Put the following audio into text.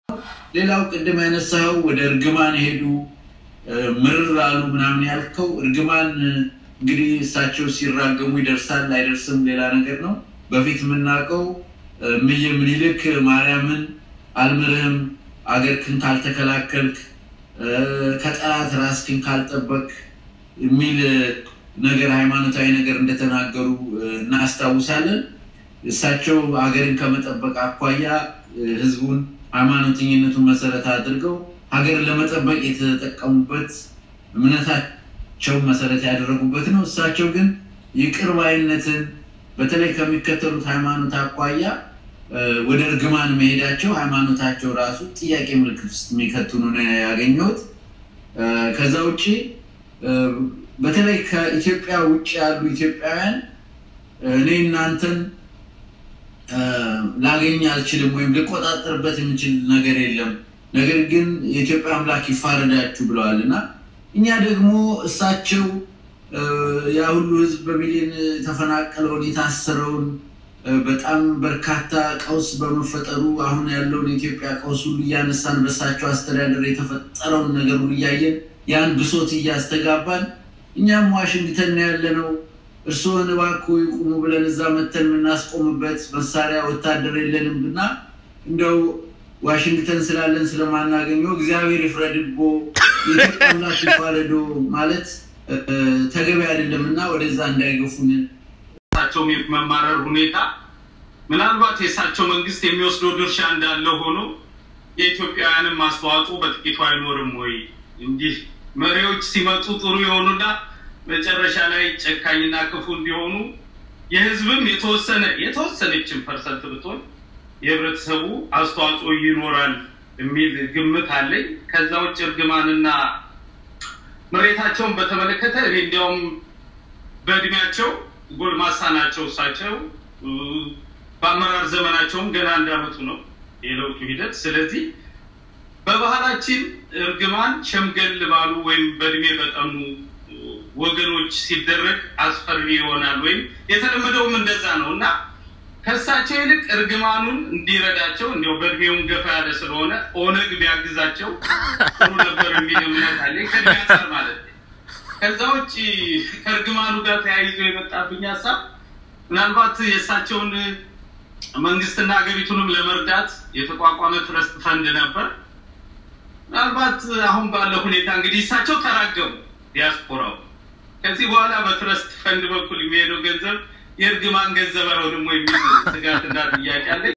ሌላው ቅድም ያነሳኸው ወደ እርግማን ሄዱ ምርር አሉ ምናምን ያልከው እርግማን እንግዲህ እሳቸው ሲራገሙ ይደርሳል አይደርስም ሌላ ነገር ነው። በፊት የምናውቀው እምዬ ምኒልክ ማርያምን አልምርህም አገርክን ካልተከላከልክ ከጠላት ራስክን ካልጠበቅ የሚል ነገር ሃይማኖታዊ ነገር እንደተናገሩ እናስታውሳለን። እሳቸው ሀገርን ከመጠበቅ አኳያ ህዝቡን ሃይማኖተኝነቱን መሰረት አድርገው ሀገርን ለመጠበቅ የተጠቀሙበት እምነታቸውን መሰረት ያደረጉበት ነው። እሳቸው ግን ይቅር ባይነትን በተለይ ከሚከተሉት ሃይማኖት አኳያ ወደ እርግማን መሄዳቸው ሃይማኖታቸው ራሱ ጥያቄ ምልክት ውስጥ የሚከቱ ነው ያገኘሁት። ከዛ ውጭ በተለይ ከኢትዮጵያ ውጭ ያሉ ኢትዮጵያውያን እኔ እናንተን ላገኝ አልችልም ወይም ልቆጣጠርበት የምችል ነገር የለም፣ ነገር ግን የኢትዮጵያ አምላክ ይፋረዳችሁ ብለዋል እና እኛ ደግሞ እሳቸው ያ ሁሉ ህዝብ በሚሊዮን የተፈናቀለውን የታሰረውን በጣም በርካታ ቀውስ በመፈጠሩ አሁን ያለውን የኢትዮጵያ ቀውስ ሁሉ እያነሳን በእሳቸው አስተዳደር የተፈጠረውን ነገር ሁሉ እያየን ያን ብሶት እያስተጋባን እኛም ዋሽንግተን ያለ ነው እርስዎን እባክዎ ይቁሙ ብለን እዛ መተን የምናስቆምበት መሳሪያ ወታደር የለንም እና እንደው ዋሽንግተን ስላለን ስለማናገኘው እግዚአብሔር ይፍረድቦ የኢትዮጵያ አምላክ ይፋረዶ ማለት ተገቢ አይደለም እና ወደዛ እንዳይገፉን እሳቸው መማረር ሁኔታ ምናልባት የእሳቸው መንግስት የሚወስደው ድርሻ እንዳለ ሆኖ የኢትዮጵያውያንም አስተዋጽኦ በጥቂቱ አይኖርም ወይ? እንዲህ መሪዎች ሲመጡ ጥሩ የሆኑና መጨረሻ ላይ ጨካኝና ክፉ እንዲሆኑ የህዝብም የተወሰነ የተወሰነችን ፐርሰንት ብትሆን የህብረተሰቡ አስተዋጽኦ ይኖራል የሚል ግምት አለኝ። ከዛ ውጭ እርግማንና መሬታቸውን በተመለከተ እኔ እንዲያውም በእድሜያቸው ጎልማሳ ናቸው እሳቸው። በአመራር ዘመናቸውም ገና እንዳመጡ ነው የለውጡ ሂደት። ስለዚህ በባህላችን እርግማን ሸምገል ባሉ ወይም በእድሜ በጠኑ ወገኖች ሲደረግ አስፈሪ ይሆናል ወይም የተለመደውም እንደዛ ነው እና ከእሳቸው ይልቅ እርግማኑን እንዲረዳቸው እንዲያው በእድሜውም ገፋ ያለ ስለሆነ ኦነግ ቢያግዛቸው ጥሩ ነበር የሚል እምነት አለ ከእድሜ አንጻር ማለት ነው። ከዛ ውጭ ከእርግማኑ ጋር ተያይዞ የመጣብኝ ሀሳብ ምናልባት የእሳቸውን መንግስትና ሀገሪቱንም ለመርዳት የተቋቋመ ትረስት ፈንድ ነበር። ምናልባት አሁን ባለው ሁኔታ እንግዲህ እሳቸው ተራገሙ ዲያስፖራው። ከዚህ በኋላ በትረስት ፈንድ በኩል የሚሄደው ገንዘብ የእርግማን ገንዘብ አይሆንም ወይ የሚል ስጋትና ጥያቄ አለ።